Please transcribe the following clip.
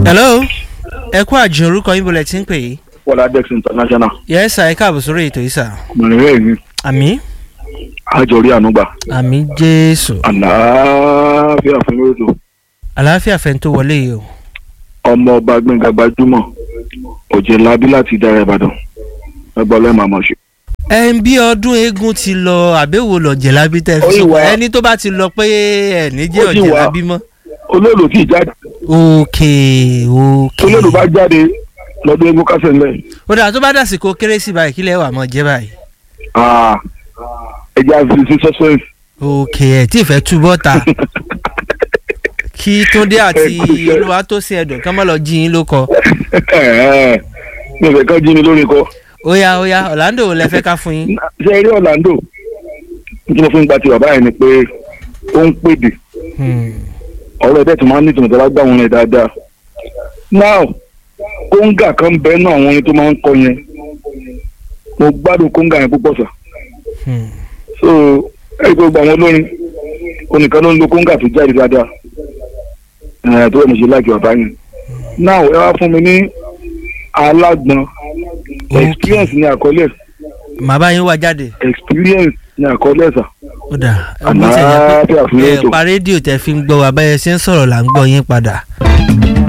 hello ẹ kú àjùn orúkọ yín bọ̀lẹ̀ tí ń pè yìí. Bọ́lá Dex International. yes sir ẹ káàbọ̀ sórí ètò yìí sir. Mọ̀nìrẹ́ mi, àmì àjọrí ànúgbà. àmì jésù Àlàáfíà fún lóòótọ́. àlàáfíà fẹ́ tó wọlé yìí o. Ọmọ ọba Gbẹ̀ngà gbajúmọ̀. Òjè labí láti dára Ìbàdàn. Ẹgbẹ́ ọlọ́mọ àmọ̀ ṣe. ẹ ń bí ọdún eégún ti lọ àbẹ́wò lọ́jẹ̀ lábí tẹ́ fi Ó yìí sọ wá. ẹni tó bá ti lọ pé ẹ ní jẹ́ Ó yìí ọ̀jẹ̀ wá. lábí mọ́. Olóòlù tí ì jáde. òkè òkè. Olóòlù bá jáde lọ́dún eégún kásẹ̀ ńlẹ̀. ó dà tó bá dàsìkò kérésì báyìí kílẹ̀ wà mọ́ jẹ́ báyìí. Ah, Ẹja fi sí suspense. òkè ẹ̀ tí ì fẹ́ túbọ̀ ta kí túndé àti Ẹ kú iṣẹ́. olúwatósìn ẹ̀dùn kán má lọ jí yín ló kọ. Mi ò fẹ́ kán jí mi lórí kọ. óyá óyá ọ̀làǹdò wo lẹ fẹ́ ká fún yín. Ṣé eré Orlando? Nítorí mo fi ń gba ti bàbá yẹn ni pé ó ń pèdè. Hmm. ọ̀rọ̀ ẹ̀dẹ́ tó máa ń ní ìtumọ̀ tó bá gbà wọn rẹ̀ dáadáa. now kóńgà kan bẹ́ẹ̀ náà àwọn orin tó máa ń kọ yẹn mo gbádùn kóńgà yẹn púpọ̀ sà. Hmm. so ẹ̀rí pé gbogbo àwọn olórin onìkan ló ń lo kóńgà tó jáde dáadáa ẹ̀ tó yẹ mo ṣe láìkí bàbá yẹn. now ẹ wá fún mi ní alágbọ̀n Okay. experience ní àkọlé màá bá yín wá jáde. experience ní àkọlé sà. ó dà mo ti ẹ̀ Àlàáfíà fún ẹ ètò. pa rédíò tẹ fi ń gbọ́ wa báyẹn ṣe ń sọ̀rọ̀ là ń gbọ́ yín padà.